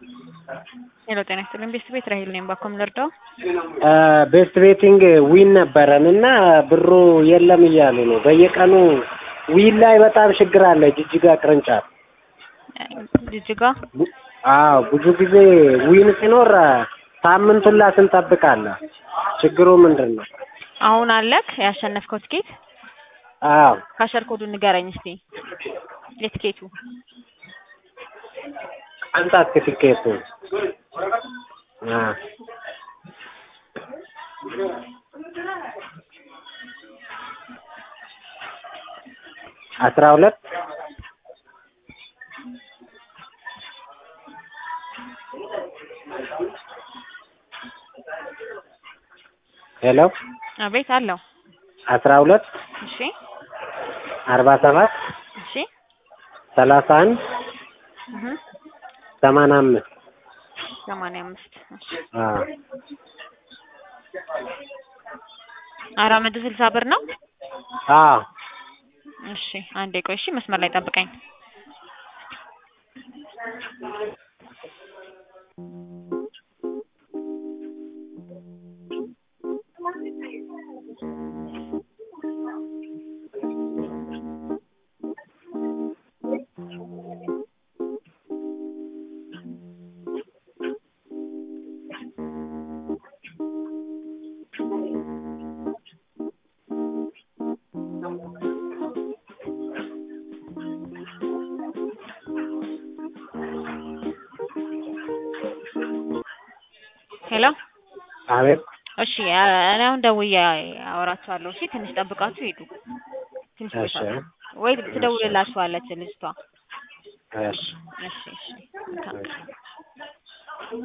ሄሎ ጤና ይስጥልኝ ቤስት ቤት ራሄል ነኝ። ባኮም ልርዳው? ቤስት ቤቲንግ ዊን ነበረን እና ብሩ የለም እያሉ ነው። በየቀኑ ዊን ላይ በጣም ችግር አለ። ጅጅጋ ቅርንጫፍ ጅጅጋ አዎ፣ ብዙ ጊዜ ዊን ሲኖር ሳምንቱን ላ ስንጠብቃለን። ችግሩ ምንድን ነው? አሁን አለክ ያሸነፍከው ትኬት? አዎ ካሸር ኮዱን ንገረኝ እስቲ የትኬቱ አንጣት ትኬቱ አስራ ሁለት ሄሎ አቤት አለው። አስራ ሁለት እሺ አርባ ሰባት እሺ ሰላሳ አንድ እህ ሰማንያ አምስት ሰማንያ አምስት እሺ አዎ አራት መቶ ስልሳ ብር ነው። አዎ እሺ አንዴ ቆይ እሺ መስመር ላይ ጠብቀኝ። ሄሎ አቤት እሺ እኔ አሁን ደውዬ አወራቸዋለሁ። እሺ ትንሽ ጠብቃችሁ ሂዱ። ትንሽ እሺ ቆይታችሁ ወይ ትደውልላችኋለች ልጅቷ። እሺ እሺ እሺ መልካም ቀን።